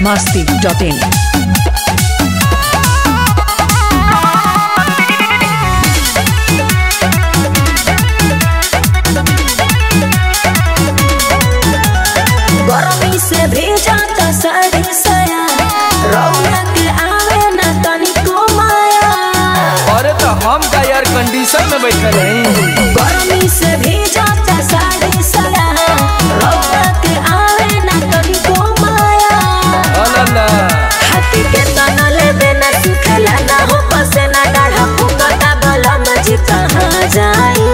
masti.in. गरमी से भेजा त साड़ी सया रौनक आवे न तनिको माया अरे तो हम का एयर कंडीशन में बैठल हैं गरमी से भेजा त साड़ी सया रौनक आवे न तनिको माया अल्लाह हाथी के तनल बिना सुखला ना हो पसेना डाढ़ा फुकता बलम जी कहाँ जाई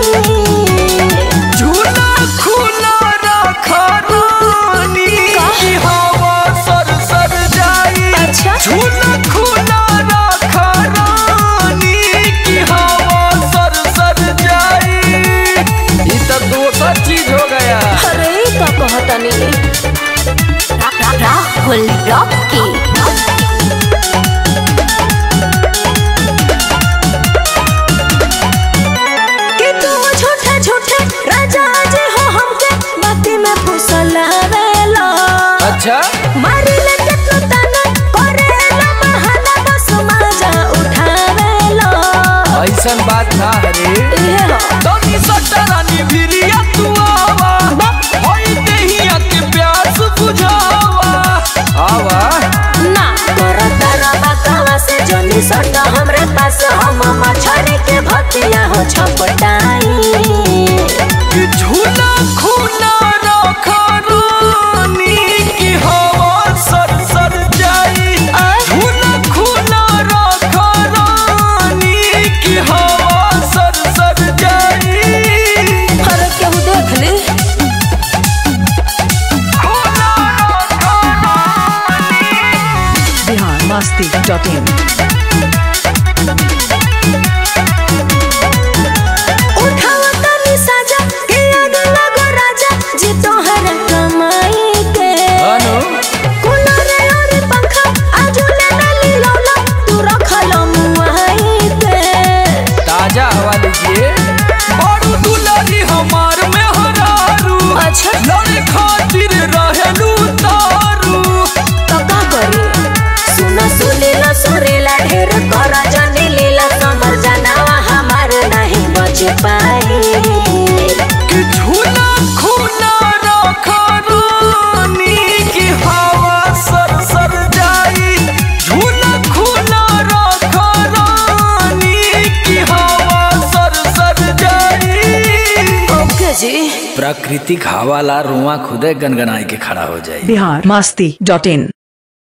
झूला खुला रखा रानी की हवा सर सर जाई अच्छा। झूला खुला रखा रानी की हवा सर सर जाई ये तो दूसरा चीज हो गया अरे ई का कहतनी राहुल रॉकी कि तू झूठे झूठे राजा जी हो हमके बाती में फुसलावेला अच्छा मारी ले के तू तना करेला बहाना बस मजा उठावेला ऐसन बात ना हरे ये हो तनी सटरानी भिरिया तू आवा होई देहिया के प्यास बुझावा आवा ना करता रबा कहवा से जनी सटा हमरे पास हम मछरी के भतिया हो छपटाई कि झूला खुला रखा रानी की हवा सर सर जाई झूला खुला रखा रानी की हवा सर सर जाई अरे केहू देख ली खुला रखा रानी Bihar masti.in. उठावा तनी साजा के आग लगो राजा जी तोहर कमाई के अनु कुलरे और पंखा आजू ले नली लौला तू रखल मुआई के ताजा हवा लीजिए बड़ू दुलारी हमार में हरारू अच्छा लड़े खातिर रहेलू तारू तो का करी सुना सुनीला सुरीला ढेर कर जनी लीला समर जनावा हमार नहीं बच पाई कि झूला खुला रखा रानी की हवा सर सर जाई झूला खुला रखा रानी की हवा सर सर जाई ओके जी प्राकृतिक हवा ला रुआ खुदे गनगनाई के खड़ा हो जाए Bihar masti.in.